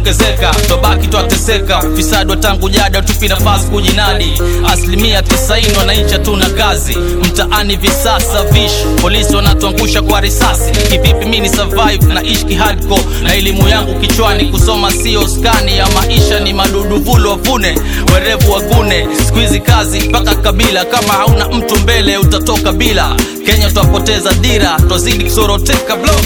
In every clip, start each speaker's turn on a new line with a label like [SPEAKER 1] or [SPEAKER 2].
[SPEAKER 1] kuongezeka tobaki twateseka ufisadi wa tangu jada tupi nafasi kujinadi asilimia tisaini wananchi hatuna kazi mtaani visasa vish polisi wanatuangusha kwa risasi kivipi mi ni survive na ishki hardcore na elimu yangu kichwani kusoma sio skani ya maisha ni madudu vulu wavune werevu wagune skuizi kazi mpaka kabila kama hauna mtu mbele utatoka bila kenya twapoteza dira twazidi kusoroteka blo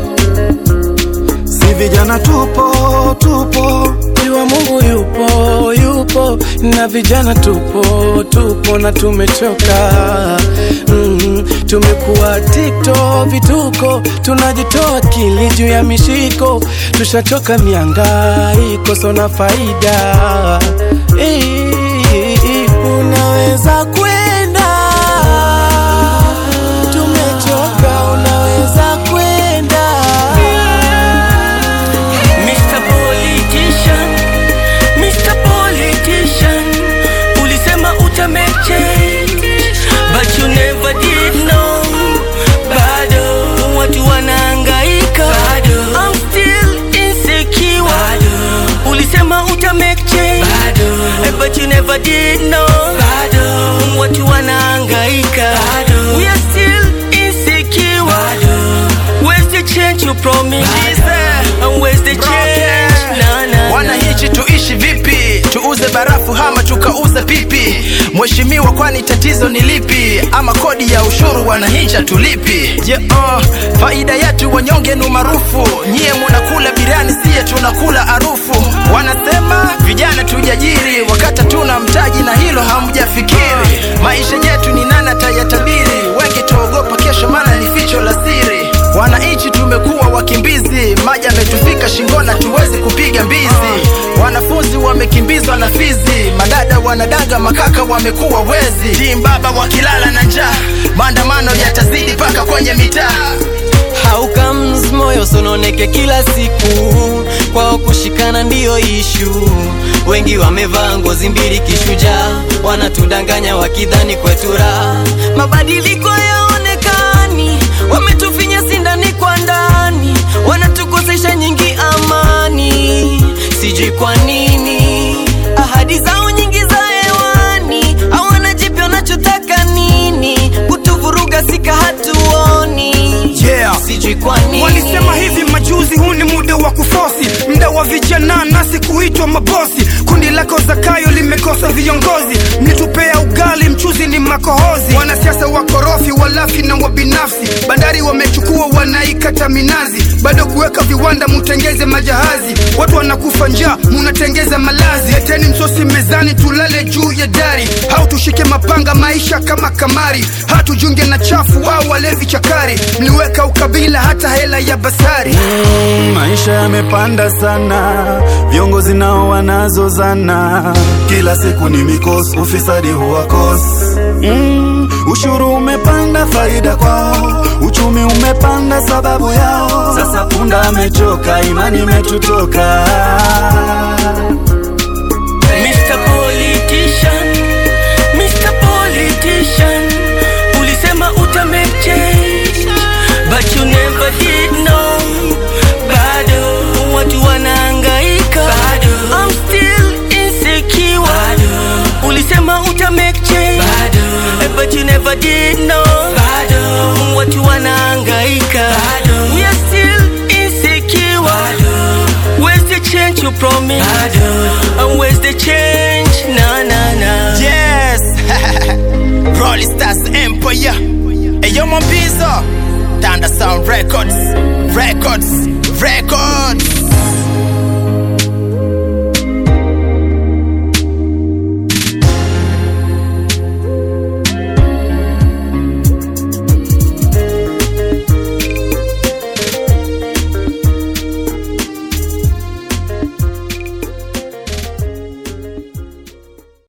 [SPEAKER 2] si vijana tupo tupo
[SPEAKER 3] Jua Mungu yupo yupo na vijana tupo tupo na tumechoka mm, tumekuwa tiktok vituko tunajitoa kili juu ya mishiko tushachoka miangaiko sona faida Eh, unaweza kwenda tumechoka unaweza kwenda
[SPEAKER 4] Mr. Politician, Mr. Politician, ulisema uta make change, but you never did no. Bado watu wanahangaika, bado I'm still insecure. Bado ulisema uta make change, bado but you never did no. Bado watu wanahangaika, bado we are still insecure. Bado where's the change you promised? And where's the change? Na, na, na.
[SPEAKER 2] wananchi tuishi vipi tuuze barafu hama tukauze pipi mheshimiwa kwani tatizo ni lipi ama kodi ya ushuru wananchi tulipi yeah, uh, faida yetu wanyonge ni maarufu nyie munakula biriani siye tunakula harufu wanasema vijana tujajiri wakati tuna mtaji na hilo hamjafikiri maisha yetu ni nana tayatabiri wengi tuogopa kesho maana ni ficho la siri wananchi tumekuwa wakimbizi maji ametufika shingona tuwezi kupiga mbizi wanafunzi wamekimbizwa na fizi madada wanadaga makaka wamekuwa wezi timbaba wakilala na njaa maandamano yatazidi mpaka kwenye mitaa
[SPEAKER 4] How comes moyo sononeke kila siku kwao kushikana ndiyo ishu wengi wamevaa ngozi mbili kishujaa wanatudanganya wakidhani kwetu raha mabadiliko yaonekani wametufinya sindani kwa ndani wanatukosesha nyingi amani sijui kwa nini ahadi zao nyingi za hewani hawana jipya wanachotaka nini kutuvuruga sika hatuoni
[SPEAKER 5] Yeah.
[SPEAKER 4] sijui kwa nini
[SPEAKER 5] Walisema hivi majuzi, huu ni muda wa kufosi, mda wa vijana nasi kuitwa mabosi. Kundi lako Zakayo limekosa viongozi, mlitupea ugali, mchuzi ni makohozi. Wanasiasa wakorofi, walafi na wabinafsi, bandari wamechukua, wanaikata minazi, bado kuweka viwanda, mutengeze majahazi. Watu wanakufa njaa, munatengeza malazi. Leteni msosi mezani, tulale juu ya dari, au tushike mapanga, maisha kama kamari, hatujunge na chafu au walevi chakari. Mliweka ukabila, hata hela ya basari.
[SPEAKER 2] Mm, maisha yamepanda sana, viongozi nao wanazozana, kila siku ni mikosi, ufisadi huwa kosi. Mm, ushuru umepanda, faida kwao, uchumi umepanda sababu yao. Sasa punda amechoka, imani imetutoka.
[SPEAKER 4] Mr. Politician, Mr. Politician, ulisema uta make change, but you never did no. Bado watu wanahangaika, bado I'm still insecure. Bado ulisema uta make change, bado but you never did no. Bado watu wanahangaika, bado we are still insecure. Bado where's the change you promised? Bado and where's the change? Na na na.
[SPEAKER 2] Yes, Rolling Stars Empire. Eyo Mombizo, Thunder Sound Records, Records, Records.